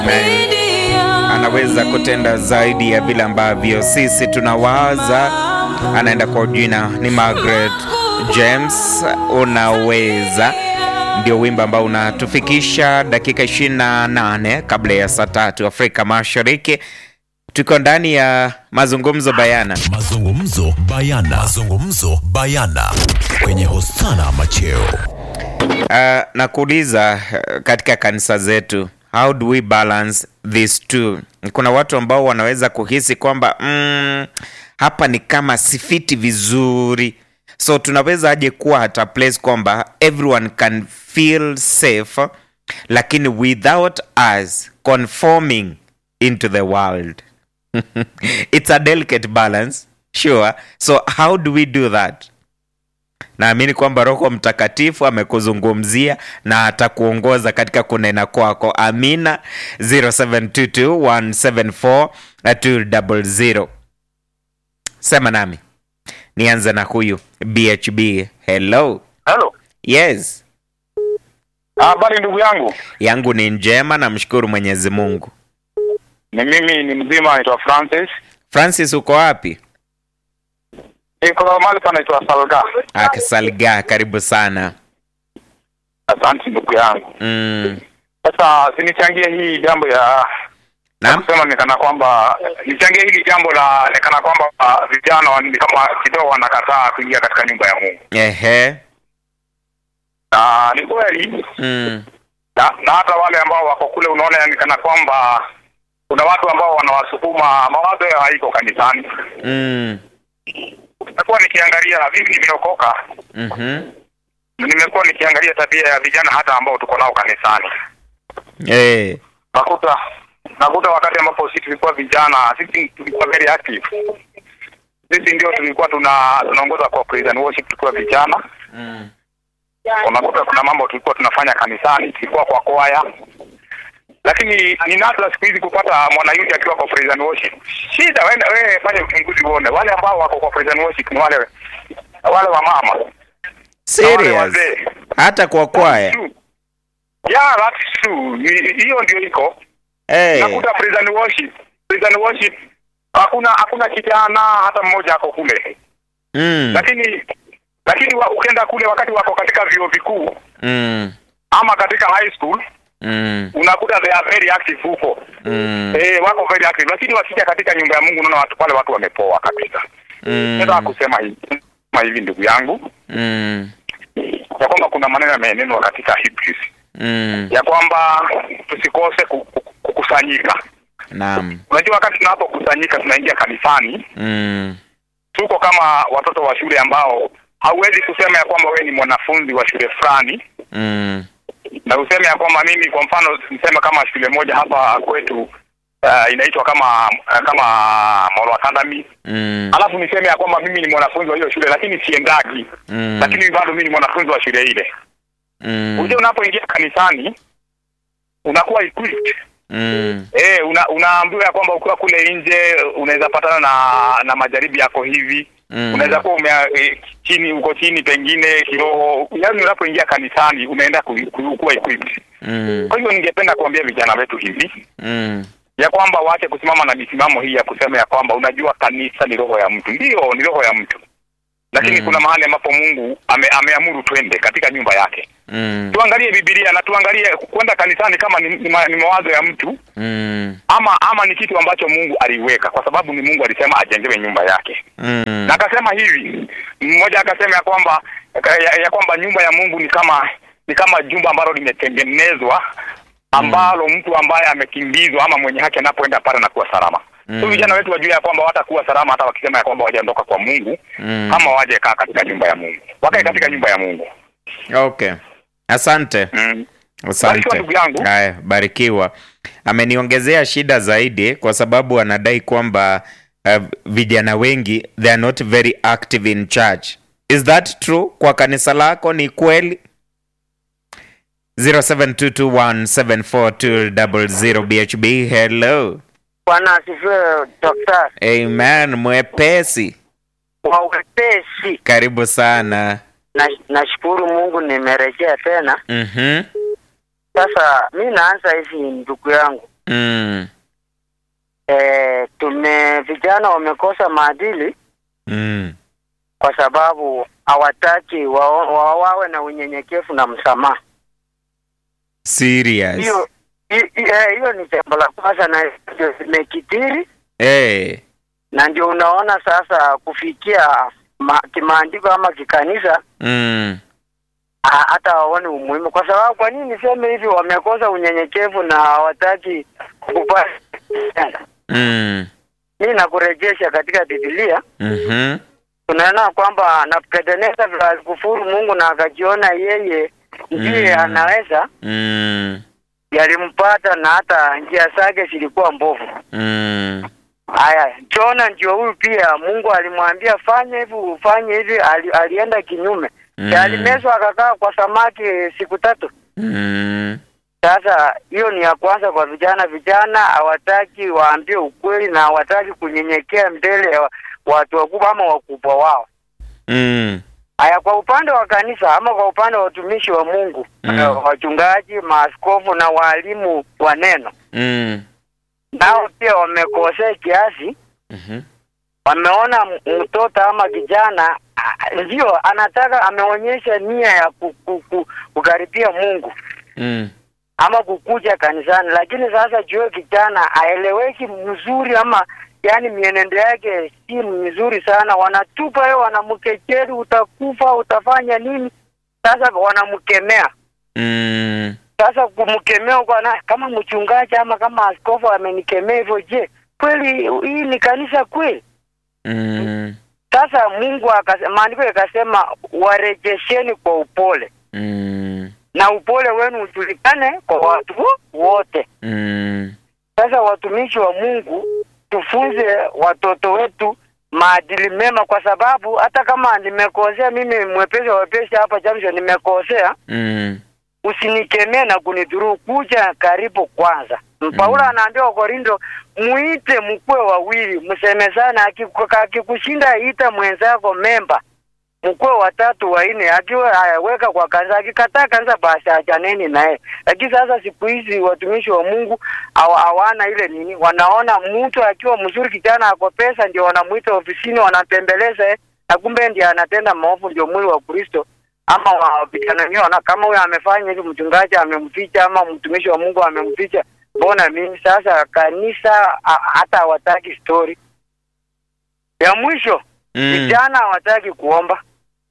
anaweza kutenda zaidi ya vile ambavyo sisi tunawaza. Anaenda kwa jina ni Margaret James, unaweza ndio wimbo ambao unatufikisha dakika 28 kabla ya saa tatu Afrika Mashariki. Tuko ndani ya mazungumzo bayana. Mazungumzo bayana. Mazungumzo bayana kwenye Hosana Macheo. Uh, na kuuliza uh, katika kanisa zetu how do we balance these two? Kuna watu ambao wanaweza kuhisi kwamba mm, hapa ni kama sifiti vizuri, so tunaweza aje kuwa hata place kwamba everyone can feel safe, lakini without us conforming into the world it's a delicate balance sure. So how do we do that? Naamini kwamba Roho Mtakatifu amekuzungumzia na atakuongoza katika kunena kwako. Amina. 0722174200 sema nami. Nianze na huyu BHB. Hello. Hello. Yes, Habari ndugu yangu, yangu ni njema, namshukuru Mwenyezi Mungu. ni mimi ni mzima, naitwa Francis, Francis, uko wapi? iko mahali panaitwa Salga. Akisalga, karibu sana. Asante ndugu yangu. Mm. Sasa sinichangie hii jambo ya Naam. kusema nikana kwamba nichangie hili jambo la nikana kwamba uh, vijana wa- ni kama kidogo wanakataa kuingia katika nyumba ya Mungu, Ehe. na ni kweli Mm. na, na hata wale ambao wako kule, unaona ni kana kwamba kuna watu ambao wanawasukuma mawazo yao haiko kanisani. Mm. Nimekuwa nikiangalia, mimi nimeokoka, Mhm. nimekuwa nikiangalia tabia ya vijana hata ambao tuko nao kanisani Eh. nakuta nakuta wakati ambapo sisi tulikuwa vijana, sisi tulikuwa very active. Sisi ndio tulikuwa tuna tunaongoza kwa praise and worship tukiwa vijana. Mm. Unakuta kuna mambo tulikuwa tunafanya kanisani, tulikuwa kwa kwaya, lakini ni nadra siku hizi kupata mwanayuti akiwa kwa praise and worship. Shida wewe wewe fanya uchunguzi uone, wale ambao wako kwa praise and worship ni wale wale wa mama na wale Serious. wazee. Hata kwa kwaya. True. Yeah, that's true. Ni- Hiyo ndio iko Eh. nakuta praise and worship praise and worship hakuna hakuna kijana hata mmoja ako kule Mm. lakini lakini wa, ukienda kule wakati wako katika vyuo vikuu Mm. ama katika high school Mm. unakuta they are very active huko Mm. eh, wako very active lakini wakija katika nyumba ya Mungu unaona watu pale watu wamepoa kabisa nataka Mm. kusema hivi kusema hivi ndugu yangu Mm. ya kwamba kuna maneno yamenenwa katika Hebrews Mm. ya kwamba tusikose ku- ku- kukusanyika Naam. unajua wakati tunapokusanyika tunaingia kanisani Mm. tuko kama watoto wa shule ambao hauwezi kusema ya kwamba wewe ni mwanafunzi wa shule fulani Mm. na useme ya kwamba mimi kwa mfano niseme kama shule moja hapa kwetu uh, inaitwa kama kama Molo Academy Mm. alafu niseme ya kwamba mimi ni mwanafunzi wa hiyo shule lakini siendagi Mm. lakini bado mimi ni mwanafunzi wa shule ile Mm. unajua unapoingia kanisani unakuwa equipped Mm. eh una, unaambiwa ya kwamba ukiwa kule nje unaweza patana na na majaribu yako hivi Mm. unaweza kuwa ume e, chini uko chini pengine kiroho yaani unapoingia kanisani unaenda ku, ku, kuwa equipped Mm. kwa hivyo ningependa kuambia vijana wetu hivi Mm. ya kwamba waache kusimama na misimamo hii ya kusema ya kwamba unajua kanisa ni roho ya mtu ndio ni roho ya mtu lakini Mm. kuna mahali ambapo Mungu ame, ameamuru twende katika nyumba yake Mm. tuangalie Biblia na tuangalie kwenda kanisani kama ni, ni, ma, ni mawazo ya mtu Mm. ama ama ni kitu ambacho Mungu aliweka kwa sababu ni Mungu alisema ajengewe nyumba yake Mm. na akasema hivi mmoja akasema ya kwamba ya, ya kwamba nyumba ya Mungu ni kama ni kama jumba ambalo limetengenezwa ambalo mtu ambaye amekimbizwa ama mwenye haki anapoenda pale na kuwa salama. Mm. So vijana wetu wajue ya kwamba watakuwa salama hata wakisema ya kwamba wajaondoka kwa Mungu Mm. kama waje kaa katika nyumba ya Mungu. Wakae katika nyumba ya Mungu. Okay. Asante. Mm. Asante. Barikiwa ndugu yangu. Haya, barikiwa. Ameniongezea shida zaidi kwa sababu anadai kwamba uh, vijana wengi they are not very active in church. Is that true? Kwa kanisa lako ni kweli? 0722174200 BHB hello. Bwana asifiwe daktari. Amen, mwepesi. Kwa wepesi, Karibu sana. na nashukuru Mungu nimerejea tena. Mhm. Sasa mi naanza hivi, ndugu yangu, Mm. eh, tume vijana wamekosa maadili Mm. kwa sababu hawataki wa, wa, wawe na unyenyekevu na msamaha. Serious. Hiyo hi- hi- eh, hiyo ni jambo la kwanza, na ndio zimekithiri, Eh. na ndio unaona sasa kufikia ma, kimaandiko ama kikanisa Mm. ha- hata waone umuhimu, kwa sababu kwa nini niseme hivi? Wamekosa unyenyekevu na hawataki kukubali. Mm. Mimi nakurejesha katika Biblia, Mhm. tunaona kwamba Nebukadneza vile alikufuru Mungu na akajiona yeye ndiye Mm. anaweza, Mm. yalimpata na hata njia zake zilikuwa mbovu. Mm. Haya, Jona ndio huyu pia, Mungu alimwambia fanya hivi ufanye hivi, ali, alienda kinyume Mm. alimezwa akakaa kwa samaki siku tatu. Mm. Sasa hiyo ni ya kwanza kwa vijana. Vijana hawataki waambie ukweli na hawataki kunyenyekea mbele ya watu wakubwa ama wakubwa wao. Mm. Haya, kwa upande wa kanisa ama kwa upande wa watumishi wa Mungu Mm. eh, wachungaji, maaskofu na waalimu wa neno, Mm. nao pia wamekosea kiasi. Mhm. Wameona m- mtoto ama kijana ah, ndio anataka, ameonyesha nia ya ku, ku, ku, kukaribia Mungu Mm. ama kukuja kanisani, lakini sasa jue kijana aeleweki mzuri ama yani mienendo yake si mizuri sana, wanatupa yeye, wanamkejeli, utakufa, utafanya nini? Sasa wanamkemea. Mm. Sasa kumkemea kwa na, kama mchungaji ama kama askofu amenikemea hivyo, je, kweli hii ni kanisa kweli? Mm. Sasa Mungu akase- maandiko yakasema warejesheni kwa upole Mm. na upole wenu ujulikane kwa watu wote. Mm. Sasa watumishi wa Mungu tufunze watoto wetu maadili mema, kwa sababu hata kama nimekosea mimi, mwepesi wa wepesi hapa Jamshon, nimekosea, Mm. usinikemee na kunidhuru, kuja karibu kwanza. Paulo anaambia Wakorindo, muite mkuwe wawili, msemezane, akiku- akikushinda ita mwenzako memba mkuwe watatu wanne, akiwa ayaweka kwa kanisa, akikataa kanisa basi achaneni naye. Lakini sasa siku hizi watumishi wa Mungu hawa- hawana ile nini, wanaona mtu akiwa mzuri, kijana ako pesa, ndio wanamuita ofisini, wanatembeleza eh, na kumbe ndiye anatenda maovu, ndio mwili wa Kristo ama wa vijana wenyewe wana kama huyo amefanya hivi, mchungaji amemficha ama mtumishi wa Mungu amemficha, mbona mimi sasa? Kanisa a- hata hawataki story ya mwisho Mm. vijana hawataki kuomba,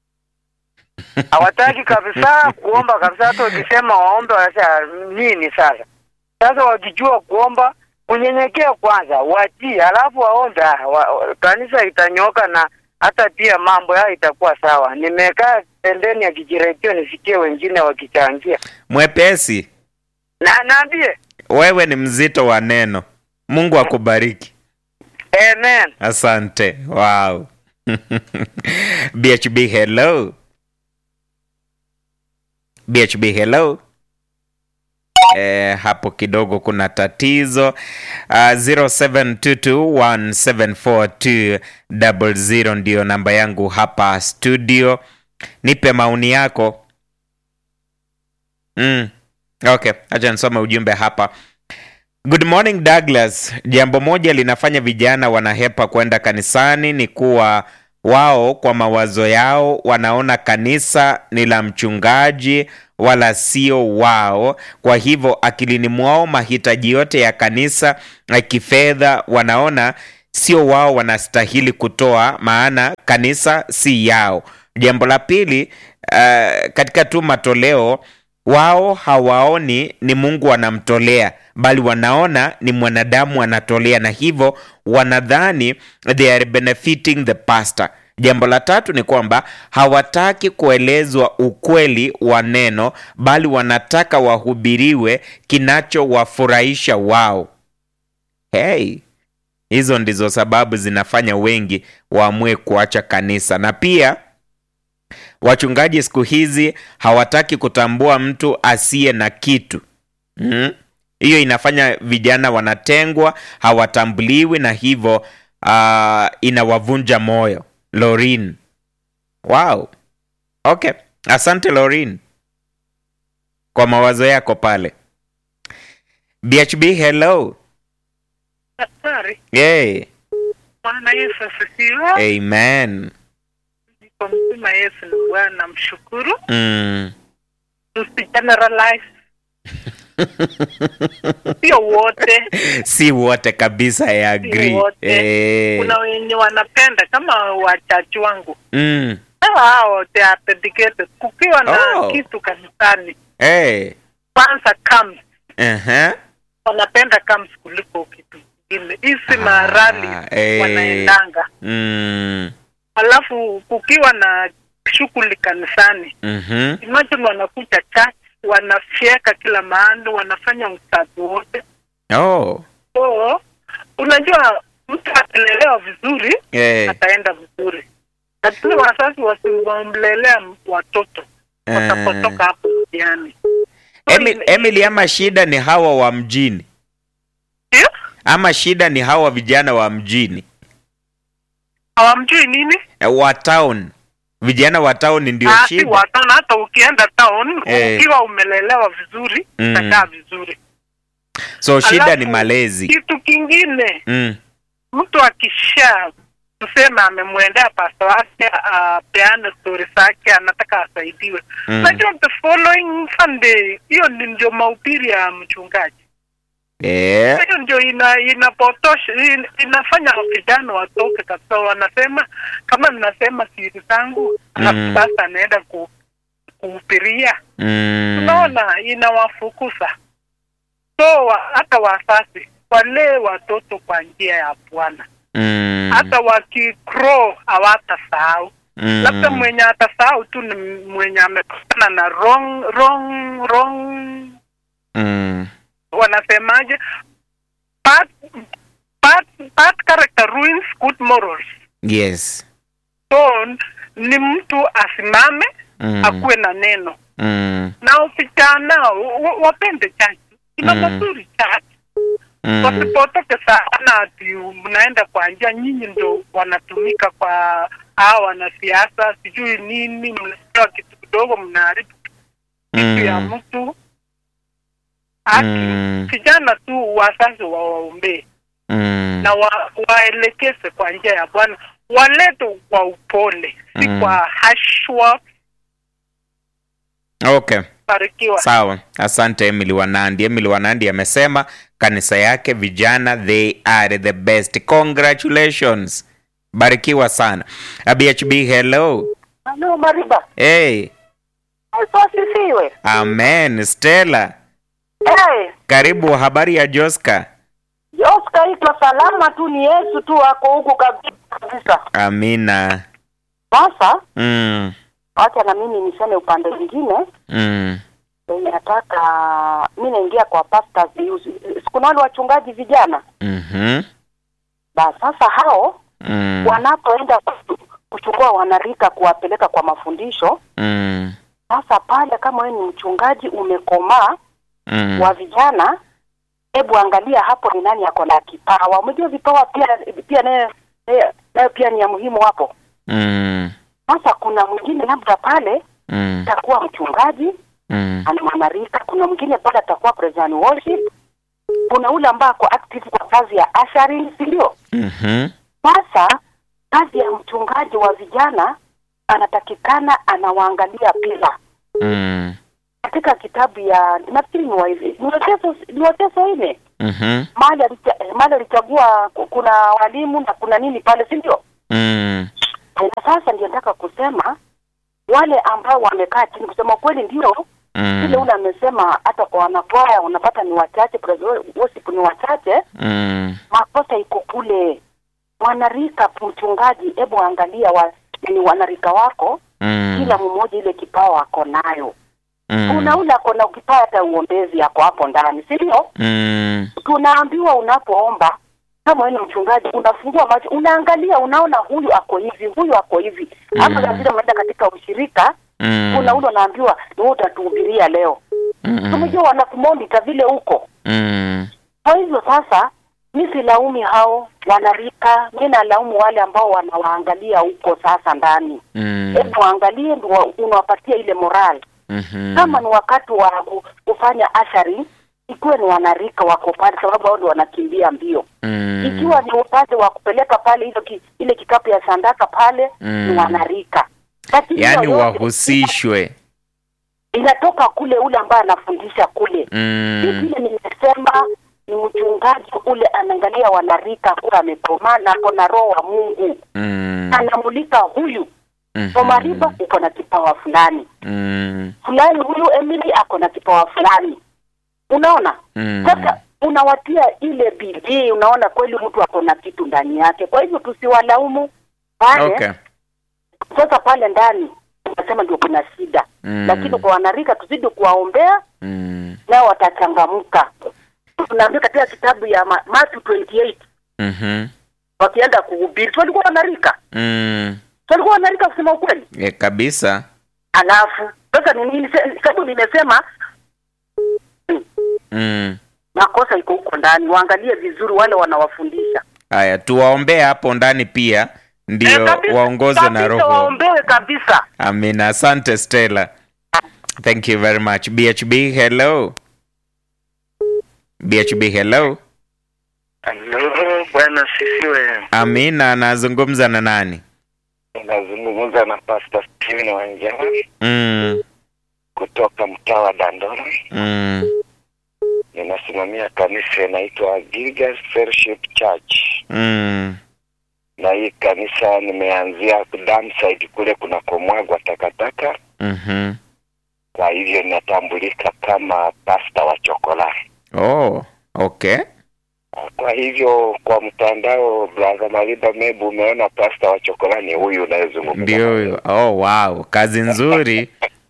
hawataki kabisa kuomba kabisa. Hata ukisema waombe, wanasema nini? Sasa sasa wakijua kuomba, kunyenyekea kwanza, watii, halafu waombe, ah, wa, wa- kanisa itanyoka na hata pia mambo yao itakuwa sawa. Nimekaa pembeni ya kijiredio nisikie wengine wakichangia, Mwepesi, na naambie wewe ni mzito wa neno. Mungu akubariki. amen. Asante. Wow. BHB hello. BHB hello. Eh, hapo kidogo kuna tatizo. Uh, 0722174200 ndio namba yangu hapa studio. Nipe maoni yako. Mm. Okay, acha nisome ujumbe hapa. Good morning Douglas. Jambo moja linafanya vijana wanahepa kwenda kanisani ni kuwa wao kwa mawazo yao wanaona kanisa ni la mchungaji wala sio wao. Kwa hivyo akilini mwao mahitaji yote ya kanisa na kifedha wanaona sio wao wanastahili kutoa, maana kanisa si yao. Jambo la pili, uh, katika tu matoleo wao hawaoni ni Mungu anamtolea bali wanaona ni mwanadamu anatolea, na hivyo wanadhani they are benefiting the pastor. Jambo la tatu ni kwamba hawataki kuelezwa ukweli wa neno, bali wanataka wahubiriwe kinachowafurahisha wao. Hey, hizo ndizo sababu zinafanya wengi waamue kuacha kanisa, na pia wachungaji siku hizi hawataki kutambua mtu asiye na kitu mm? Hiyo inafanya vijana wanatengwa, hawatambuliwi na hivyo uh, inawavunja moyo. Lorin, wow, okay, asante Lorin kwa mawazo yako pale. BHB hello. Daktari, Hey. Bwana Yesu asifiwe. Amen. Niko mzima, Yesu ni Bwana, mshukuru. Mm. Tusigeneralize, sio wote. Si wote kabisa I agree. wote. Eh. Kuna wenye wanapenda kama wachachi wangu Mm. hawa hao they are dedicated. Kukiwa na Oh. kitu kanisani, Hey. kwanza comes Uh-huh. wanapenda comes kuliko kitu kingine. Hizi marali eh. wanaendanga, Mm. alafu kukiwa na shughuli kanisani Mhm. imagine wanakuja church wanafyeka kila mahali wanafanya usafi wote Oh. so unajua mtu akilelewa vizuri Eh. ataenda vizuri lakini wazazi wasimwamlelea watoto Eh. watapotoka hapo mtiani Emily, Emily ama shida ni hawa wa mjini ama shida ni hawa vijana wa mjini hawamjui nini Eh, wa town vijana wa town ndio Ah, si shida watana hata ukienda town Eh. ukiwa umelelewa vizuri Mm. utakaa vizuri so shida Alafu, ni malezi kitu kingine mm. mtu akisha tuseme amemwendea pasta wake apeane stori zake anataka asaidiwe Mm. najua the following sunday hiyo ni ndio mahubiri ya mchungaji eh. hiyo ndio ina inapotosha in, inafanya vijana watoke kabisa wanasema kama ninasema siri zangu alafu Mm. sasa anaenda ku kuhubiria mm. unaona inawafukuza so wa, hata wazazi walee watoto kwa njia ya bwana mm. hata wakikro hawatasahau mm. labda mwenye atasahau tu ni mwenye amekutana na wrong wrong wrong mm. wanasemaje bad, bad, bad character ruins good morals yes so ni mtu asimame mm. akuwe na neno mm. na vijana wa- wapende chachi ina Mm. mazuri chachi mm. wasipotoke sana ati mnaenda kwa njia nyinyi ndo wanatumika kwa hawa wanasiasa sijui nini mnapewa kitu kidogo mnaharibu kitu ya mm. mtu haki Mm. vijana tu wazazi wawaombee mm. na wa, waelekeze kwa njia ya bwana walete kwa upole si Mm. kwa hashwa okay barikiwa sawa asante emily wanandi emily wanandi amesema kanisa yake vijana they are the best congratulations barikiwa sana abhb hello Halo Mariba, hey Yesu asifiwe. amen stella Hey, karibu habari ya joska Oscar iko salama tu, ni Yesu tu ako huku kabisa kabisa. amina Sasa mm. wacha na mimi niseme upande mwingine Mm. wenye nataka mi naingia kwa pastors use. Kuna wale wachungaji vijana Mhm. ba sasa hao Mm. wanapoenda ku- kuchukua wanarika kuwapeleka kwa mafundisho Mm. sasa pale kama wewe ni mchungaji umekomaa Mm. wa vijana hebu angalia hapo ni nani ako na kipawa umejua vipawa pia pia nayo nayo- nayo pia ni ya muhimu hapo Mm. sasa kuna mwingine labda pale Mm. atakuwa mchungaji Mm. ana mwanarika kuna mwingine pale atakuwa president worship kuna ule ambaye ako active kwa kazi ya ushering si ndio Mhm. sasa kazi ya mchungaji wa vijana anatakikana anawaangalia pila Mm. katika kitabu ya nafikiri ni wa- ni Waefeso ni Waefeso nne Mhm. mahali alicha- mahali alichagua ku- kuna walimu na kuna nini pale si ndio Mm. na sasa ndio nataka kusema wale ambao wamekaa chini kusema kweli ndio vile Mm. ule amesema hata kwa wanakwaya unapata ni wachache praise worship ni wachache Mm. makosa iko kule wanarika mchungaji hebu angalia wa, ni wanarika wako Mm. kila mmoja ile kipawa ako nayo Mm. kuna ule ako na kipawa hata uombezi ako hapo ndani si ndio Mm. tunaambiwa unapoomba kama wewe ni mchungaji unafungua macho unaangalia unaona huyu ako hivi huyu ako hivi hapa Mm. lazima unaenda katika ushirika Mm. kuna ule unaambiwa ni wewe utatuhubiria leo Mm. tumejua wanakumonita vile huko Mm. kwa hivyo sasa mi silaumi hao wanarika mi nalaumu wale ambao wanawaangalia huko sasa ndani Mm. hebu waangalie ndio unawapatia ile moral Mhm. kama ni wakati wa ku- kufanya ashari ikuwe ni wanarika wako pale, sababu hao ndio wanakimbia mbio. Mm. Ikiwa ni upande wa kupeleka pale hilo ki, ile kikapu ya sandaka pale Mm. ni wanarika, lakini Yaani hiyo yote wahusishwe. inatoka kule ule ambaye anafundisha kule Mm. vile nimesema ni mchungaji ule anaangalia wanarika kuwa amekomaa na ako na roho wa Mungu Mm. anamulika huyu Mhm. Omariba uko na kipawa fulani Mm. fulani, huyu Emily ako na kipawa fulani. Unaona Mm. sasa, unawatia ile bidii, unaona kweli mtu ako na kitu ndani yake. Kwa hivyo tusiwalaumu pale. Okay. Sasa pale ndani unasema ndio kuna shida Mm. lakini kwa wanarika tuzidi kuwaombea Mm. nao watachangamka. Tunaambia katika kitabu ya Ma- Matthew 28 Mhm. wakienda kuhubiri, si walikuwa wanarika, Mm. si walikuwa wanarika kusema ukweli. Yeah, kabisa. Alafu sasa ni nini? se- Sababu nimesema Mm. makosa iko huko ndani, waangalie vizuri wale wanawafundisha. Haya, tuwaombee hapo ndani pia ndio Eh, kabisa- waongozwe na kabisa, roho. waombewe kabisa. Amina. Asante Stella. Thank you very much. BHB, hello. BHB, hello. Halo, bwana sisiwe. Amina, anazungumza na nani? Nazungumza na Pastor Steven Wanjala Mm. kutoka mtaa wa Dandora. Mm. Ninasimamia kanisa inaitwa Gilgal Fellowship Church, Mm. na hii kanisa nimeanzia Damside kule kunakomwagwa takataka. Mhm. Kwa hivyo ninatambulika kama pasta wa chokola. Oh, okay. Kwa hivyo kwa mtandao, brother Mariba Mebu, umeona pasta wa chokola ni huyu unayezungumza. Ndio huyo. Oh, wow. Kazi nzuri.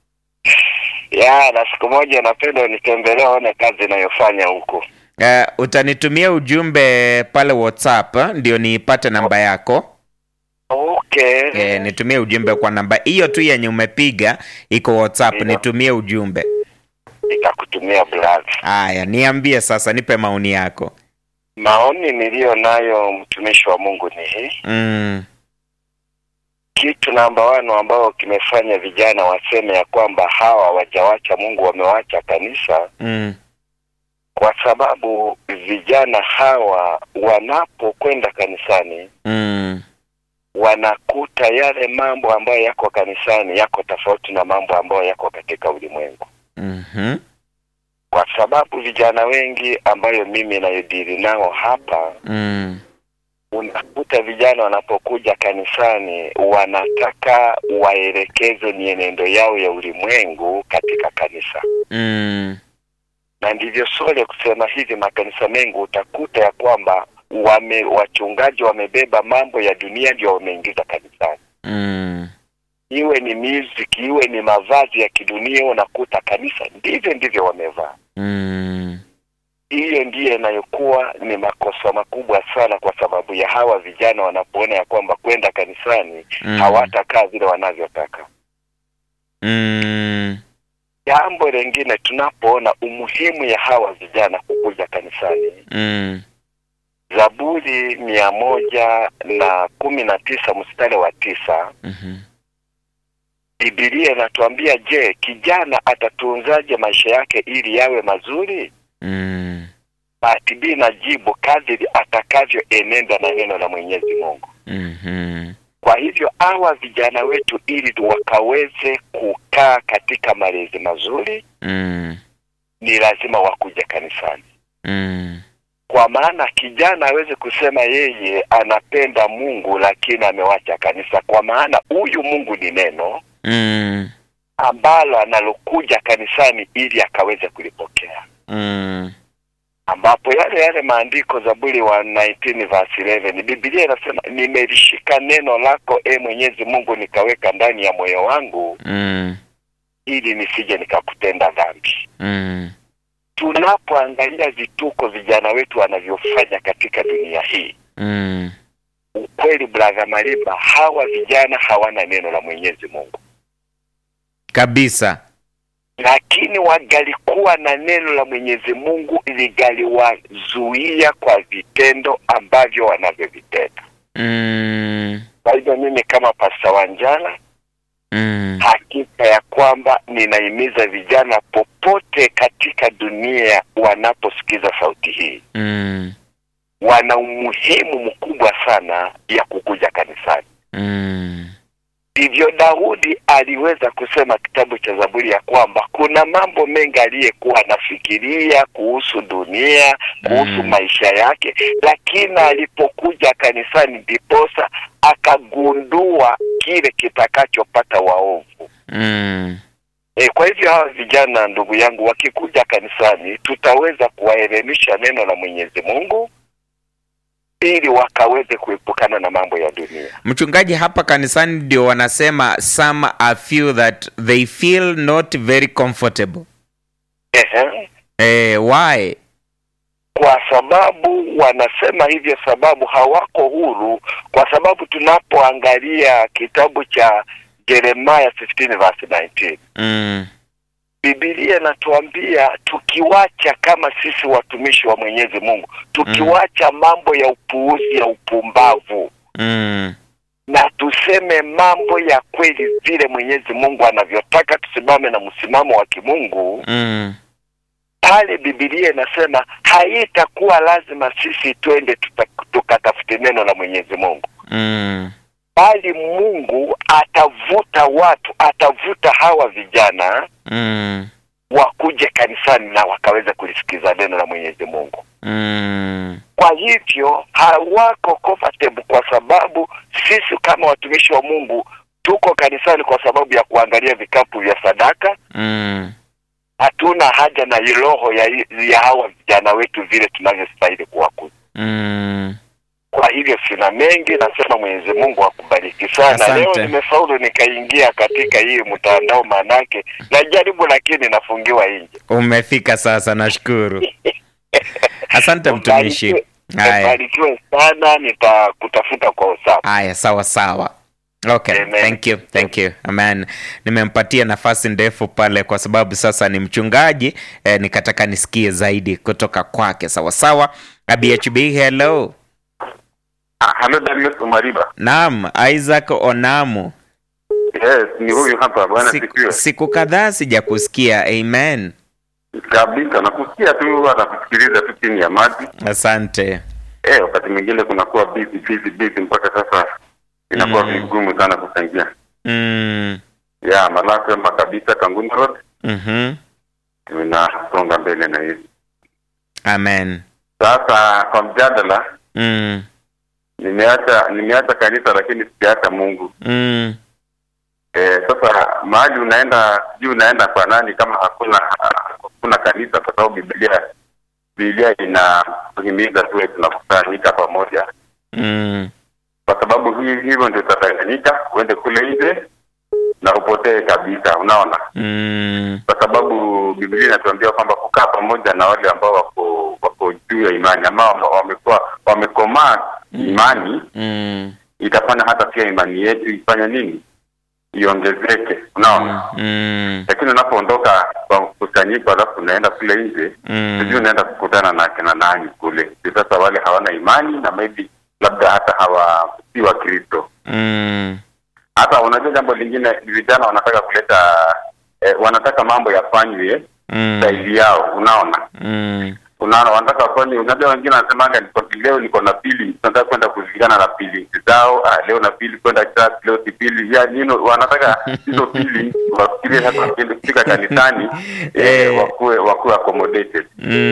ya na siku moja napenda unitembelee one kazi inayofanya huku. Uh, utanitumia ujumbe pale WhatsApp eh, ndio niipate namba yako. Okay. Eh, nitumie ujumbe kwa namba hiyo tu yenye umepiga iko WhatsApp, Ndio. nitumie ujumbe. Nitakutumia brother. Haya, niambie sasa, nipe maoni yako. Maoni niliyo nayo mtumishi wa Mungu ni hii. Mm. Kitu namba wano ambao kimefanya vijana waseme ya kwamba hawa hawajawacha Mungu, wamewacha kanisa, Mm. kwa sababu vijana hawa wanapokwenda kanisani Mm. wanakuta yale mambo ambayo yako kanisani yako tofauti na mambo ambayo yako katika ulimwengu. Mhm. kwa sababu vijana wengi ambayo mimi nayodili nao hapa, Mm. unakuta vijana wanapokuja kanisani wanataka waelekezwe mienendo yao ya ulimwengu katika kanisa, Mm. na ndivyo sole kusema hivi, makanisa mengi utakuta ya kwamba wame wachungaji wamebeba mambo ya dunia ndio wameingiza kanisani, Mm. iwe ni music, iwe ni mavazi ya kidunia, unakuta kanisa ndivyo ndivyo wamevaa. Mm. hiyo ndiyo inayokuwa ni makosa makubwa sana, kwa sababu ya hawa vijana wanapoona ya kwamba kwenda kanisani Mm. hawatakaa vile wanavyotaka. Mm. Jambo lingine, tunapoona umuhimu ya hawa vijana kukuja kanisani, Mm. Zaburi mia moja na kumi na tisa mstari wa tisa Mhm. Biblia inatuambia, je, kijana atatunzaje maisha yake ili yawe mazuri? Mm. Bahati B na jibu kadiri atakavyoenenda na neno la Mwenyezi Mungu. Mhm. Kwa hivyo hawa vijana wetu ili wakaweze kukaa katika malezi mazuri, Mm. ni lazima wakuje kanisani, Mm. kwa maana kijana aweze kusema yeye anapenda Mungu lakini amewacha kanisa, kwa maana huyu Mungu ni neno Mm. ambalo analokuja kanisani ili akaweze kulipokea, Mm. ambapo yale yale maandiko Zaburi wa 19 verse 11 Biblia inasema nimelishika neno lako e Mwenyezi Mungu nikaweka ndani ya moyo wangu Mm. ili nisije nikakutenda dhambi. Mm. Tunapoangalia vituko vijana wetu wanavyofanya katika dunia hii, Mm. ukweli brother Mariba, hawa vijana hawana neno la Mwenyezi Mungu, Kabisa. lakini wagalikuwa na neno la Mwenyezi Mungu ligaliwazuia kwa vitendo ambavyo wanavyovitenda. Mm. Kwa hivyo mimi kama Pasta Wanjala Mm. hakika ya kwamba ninahimiza vijana popote katika dunia wanaposikiza sauti hii Mm. wana umuhimu mkubwa sana ya kukuja kanisani Mm. ndivyo daudi aliweza kusema kitabu cha zaburi ya kwamba kuna mambo mengi aliyekuwa anafikiria kuhusu dunia kuhusu Mm. maisha yake lakini alipokuja kanisani ndiposa akagundua kile kitakachopata waovu Mm. E, kwa hivyo hawa vijana ndugu yangu wakikuja kanisani tutaweza kuwaelimisha neno la Mwenyezi Mungu ili wakaweze kuepukana na mambo ya dunia. Mchungaji, hapa kanisani ndio wanasema some are few that they feel not very comfortable. Ehe. Eh, why? Kwa sababu wanasema hivyo, sababu hawako huru, kwa sababu tunapoangalia kitabu cha Jeremiah 15 verse 19 Mm. Biblia inatuambia tukiwacha kama sisi watumishi wa Mwenyezi Mungu, tukiwacha mambo ya upuuzi ya upumbavu Mm. na tuseme mambo ya kweli vile Mwenyezi Mungu anavyotaka, tusimame na msimamo wa kimungu, Mm. pale Biblia inasema haitakuwa lazima sisi twende tuta- tukatafute neno la Mwenyezi Mungu, Mm. bali Mungu atavuta watu, atavuta hawa vijana Mm. wakuje kanisani na wakaweza kulisikiza neno la Mwenyezi Mungu. Mm. Kwa hivyo hawako comfortable, kwa sababu sisi kama watumishi wa Mungu tuko kanisani kwa sababu ya kuangalia vikapu vya sadaka. Mm. Hatuna haja na hii roho ya, ya hawa vijana wetu vile tunavyostahili kuwakuza. Mm. Kwa hivyo sina mengi, nasema Mwenyezi Mungu akubariki sana. Asante. Leo nimefaulu nikaingia katika hii mtandao, manake najaribu lakini nafungiwa nje. Umefika sasa, nashukuru. Asante mtumishi. Ubarikiwe- Haya. Ubarikiwe sana, nitakutafuta kwa usawa. Haya, sawa sawa. Okay, Amen. thank you, thank you. Amen. Nimempatia nafasi ndefu pale kwa sababu sasa ni mchungaji eh, nikataka nisikie zaidi kutoka kwake. Sawa sawa. BHB, hello. Halo Darius Umariba. Naam, Isaac Onamu. Yes, ni huyu hapa bwana Siku, sikiwe. siku kadhaa sijakusikia. Amen. Kabisa nakusikia tu hata kusikiliza tu chini ya maji. Asante. Eh, wakati mwingine kunakuwa busy busy busy mpaka sasa inakuwa Mm. vigumu sana kuchangia. Mm. Ya, malapema kabisa Kanguni Road Mhm. tunasonga mbele na hizi. Amen. Sasa kwa mjadala Mm. nimeacha nimeacha kanisa lakini sijaacha Mungu. Mm. Eh, sasa mahali unaenda sijui unaenda kwa nani kama hakuna hakuna kanisa kwa sababu Biblia Biblia inatuhimiza tuwe tunakusanyika pamoja Mm. kwa sababu hii hivyo ndio utadanganyika uende kule nje na upotee kabisa unaona Mm. kwa sababu Biblia inatuambia kwamba kukaa pamoja na wale ambao wako wako juu ya imani ambao wamekuwa wamekomaa imani Mm. itafanya hata pia imani yetu ifanye nini iongezeke unaona Mm. lakini unapoondoka kwa mkusanyiko alafu unaenda kule nje sijui Mm. unaenda kukutana na kina nani kule Ndio sasa wale hawana imani na maybe labda hata hawa si wa kristo Mm. hata unajua jambo lingine vijana wanataka kuleta eh, wanataka mambo yafanywe Mm. zaidi yao unaona Mm. unaona wanataka wafanye unajua wengine wanasemaga niko leo niko na pili tunataka kwenda kulingana na pili zao ah, leo na pili kwenda church leo si pili ya nino wanataka hizo pili wafikirie hata wakienda kufika kanisani eh, Eh. wakuwe wakuwe accommodated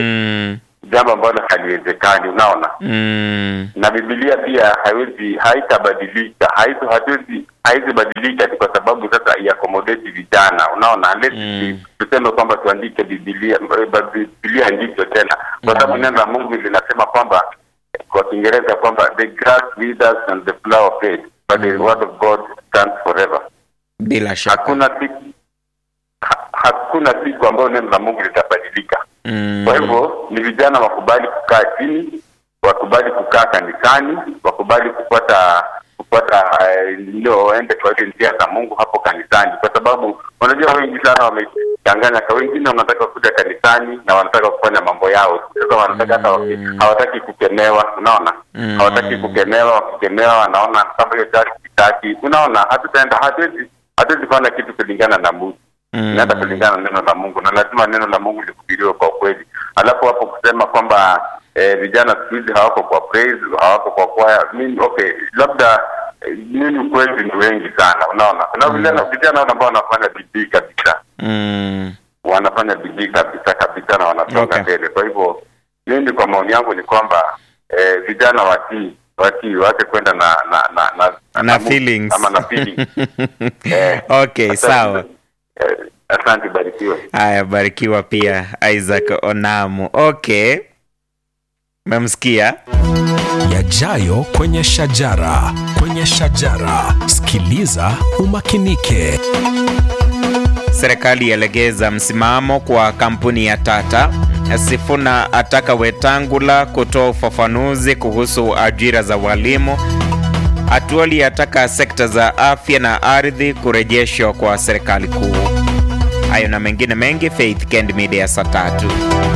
Mm. jambo ambalo haliwezekani unaona Mm. na Biblia pia haiwezi haitabadilika haizo hatuwezi haizi badilika ati kwa sababu sasa iakomodeti vijana unaona unless Mm. tuseme kwamba tuandike Biblia Biblia ndivyo tena kwa sababu neno la Mungu linasema kwamba kwa Kiingereza kwamba the grass withers and the flower fades but the word of God stands forever Bila shaka. hakuna siku ha, hakuna siku ambayo neno la Mungu litabadilika Mm. kwa hivyo ni vijana wakubali kukaa chini, wakubali kukaa kanisani, wakubali kupata kupata eh, ndio waende kwa ile njia za Mungu hapo kanisani, kwa sababu unajua wengi sana wamechanganya. Kwa wengine wanataka kuja kanisani na wanataka kufanya mambo yao, sasa wanataka hata waki- Mm. hawataki kukemewa, unaona Mm. hawataki kukemewa. Wakikemewa wanaona kama hiyo church kitaki, unaona, hatutaenda hatuwezi hatuwezi fanya kitu kulingana na mtu Mm. inaenda kulingana na neno la Mungu, na lazima neno la Mungu lihubiriwe kwa kweli. Alafu hapo kusema kwamba eh, vijana siku hizi hawako kwa praise, hawako kwa kwaya, mimi okay, labda eh, mimi ukweli ni wengi sana, unaona na vijana vijana wale ambao wanafanya bidii kabisa Mm. wanafanya bidii kabisa kabisa na wanasonga Okay. mbele. Kwa hivyo mimi kwa maoni yangu ni kwamba eh, vijana watii watii waache kwenda na na na na, Na mu- feelings. ama na feelings. Eh, Okay, asante. sawa. Eh, asante, barikiwe. Haya, barikiwa pia Isaac Onamu. Okay, memsikia Yajayo kwenye shajara, kwenye shajara. Sikiliza umakinike. serikali yalegeza msimamo kwa kampuni ya Tata. Sifuna ataka Wetangula kutoa ufafanuzi kuhusu ajira za walimu. Atuoli ataka sekta za afya na ardhi kurejeshwa kwa serikali kuu. Hayo na mengine mengi, Faith Kend Media saa tatu.